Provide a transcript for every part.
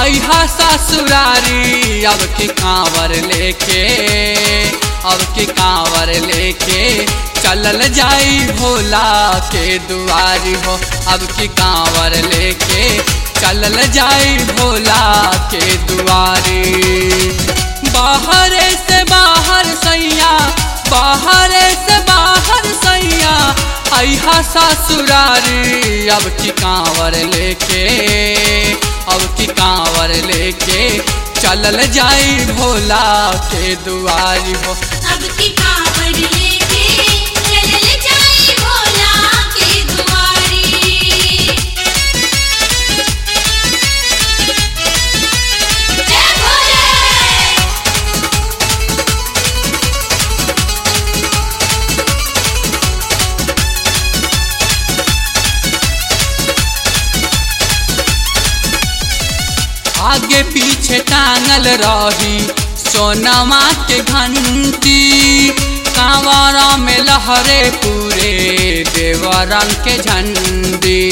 अहा ससुरारी अब की कांवर लेके अब की कांवर लेके चलल जाई भोला के दुआरी हो अब की कांवर लेके चलल जाई भोला के दुआरी बाहर से बाहर सैया बाहर से बाहर सैया अहा ससुरारी अब की कांवर लेके अब की कांवर लेके चलल जाई भोला के दुआरी हो अब की कांवड़ लेके चलल जाई भोला के दुआरी जय भोले आगे पीछे टांगल रही सोनमा के घंटी कांवरा में लहरे पूरे देवरंग के झंडी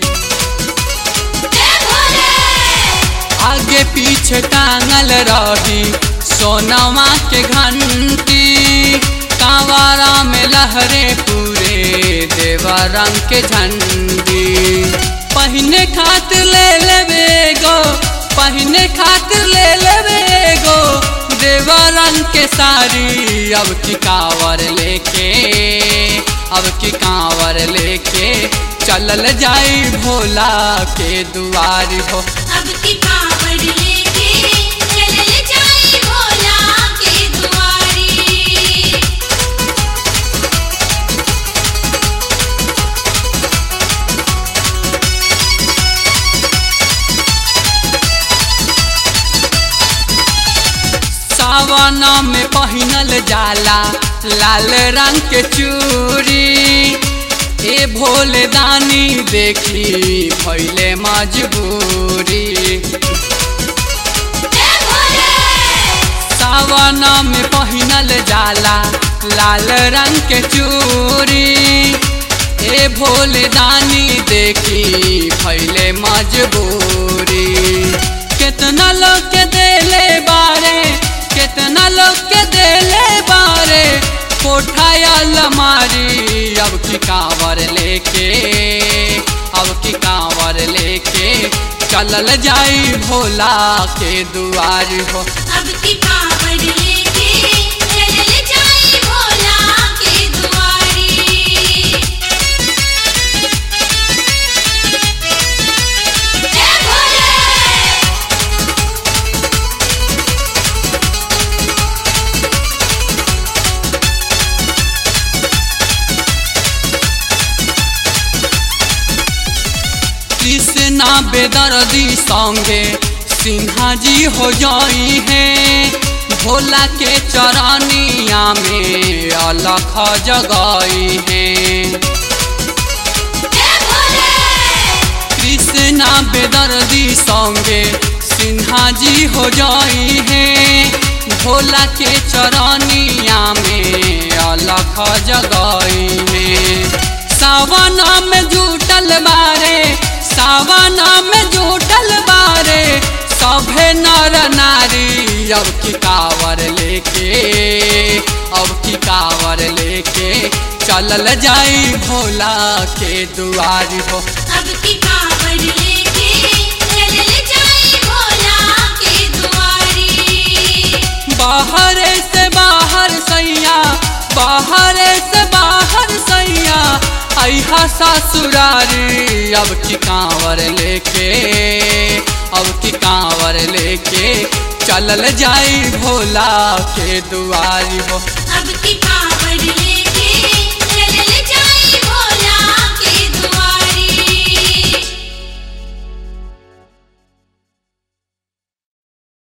जय भोले आगे पीछे टांगल रही सोनमा के घंटी कांवरा में लहरे पूरे देवरंग के झंडी पहिने खातिर ले लेवे गो पहिने खातिर ले लेवे गो देवा रंग के साड़ी अब की कांवर लेके अब की कांवर लेके चलल जाई भोला के दुआरी हो अब की कांवड़ लेके चलल जाई भोला के दुआरी सावन में पहिनल जाला लाल रंग के चूड़ी ए भोले दानी देखी भैले मजबूरी जय भोले सावन में पहिनल जाला लाल रंग के चूड़ी ए भोले दानी देखी भैले मजबूरी कितना लोग के देले बारे कितना लोग के देले बारे कोठाया लमारी अब की कांवर लेके अब की कांवर लेके चलल जाई भोला के दुआरी हो अब की कांवड़ लेके चलल जाई भोला के दुआरी जय भोले कृष्णा बेदर्दी संगे सिन्हा जी हो जाई है भोला के चरनिया में अलख जगाई है जय भोले कृष्णा बेदर्दी संगे सिन्हा जी हो जाई है भोला के चरनिया में अलख जगाई है सावन में जुटल बारे सावन में जुटल बारे सभे नर नारी अब की कावर लेके अब की कावर लेके चलल जाई भोला के दुआरी हो अब की कांवड़ लेके चलल जाई भोला के दुआरी बाहर से बाहर सैया बाहर से बाहर सैया अहा ससुरारी अब की कांवर लेके अब की कांवर लेके चलल जाई भोला के दुआरी हो अब की कांवड़ लेके